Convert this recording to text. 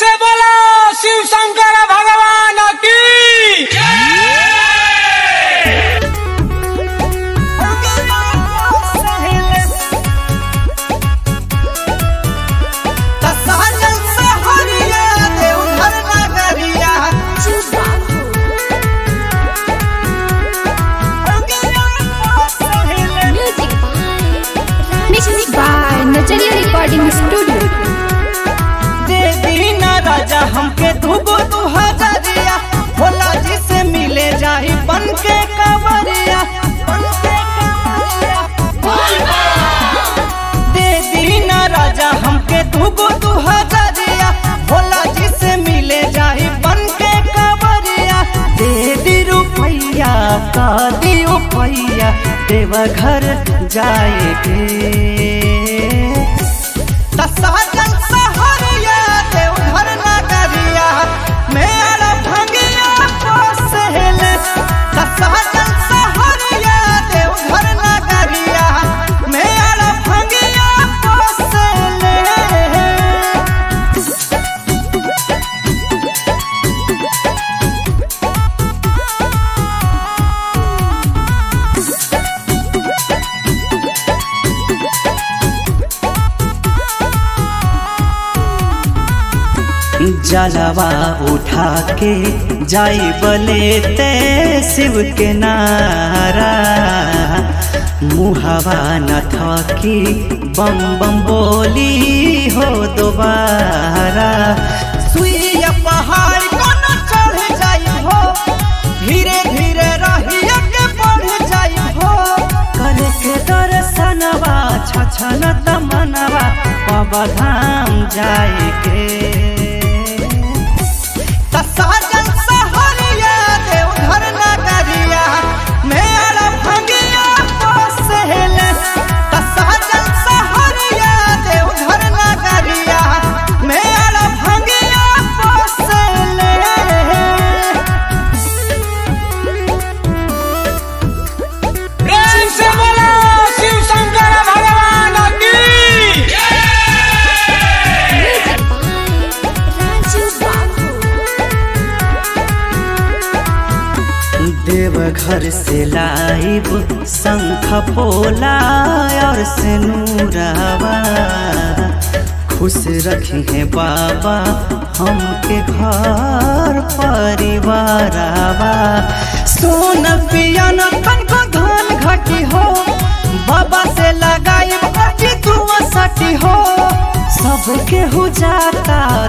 से बोलो शिव शंकर भगवान की Mixed by Nacharia Recording Studio. देवी ना राजा हमके दूगो दू हजारिया भोला जी से मिले जाई बन के कांवरिया बन के कांवरिया देवी ना राजा हमके दूगो दू हजारिया भोला जी से मिले जाई बन के कांवरिया दे दी रुपैया का दी रुपैया देवघर जाएगे तसाजन सहरिया देवघर नगरिया मेरा भंगिया पोसेले तसाजन सहरिया देवघर नगरिया मेरा भंगिया पोसेले जलवा उठा के जाई बलेते शिव के नारा मुहवा न थकी बम बम बोली हो दोबारा सुइया पहाड़ को न चढ़ जाई हो धीरे धीरे रहिया के बढ़ जाई हो करे के दर्शनवा छछन तमनवा बाबा धाम जाए के तसाजन सहरिया देवघर नगरिया मेरा भंगिया पोसेले तसाजन सहरिया देवघर नगरिया मेरा भंगिया पोसेले प्रेम से बोलो शिव शंकर भगवान की देवघर से लाइब शंख पोला और सिनूरावा खुश रखी है बाबा हमके घर परिवारावा सोन पियन कन को धन घटी हो बाबा से लगाई बाकी दुआ सटी हो सबके हो जाता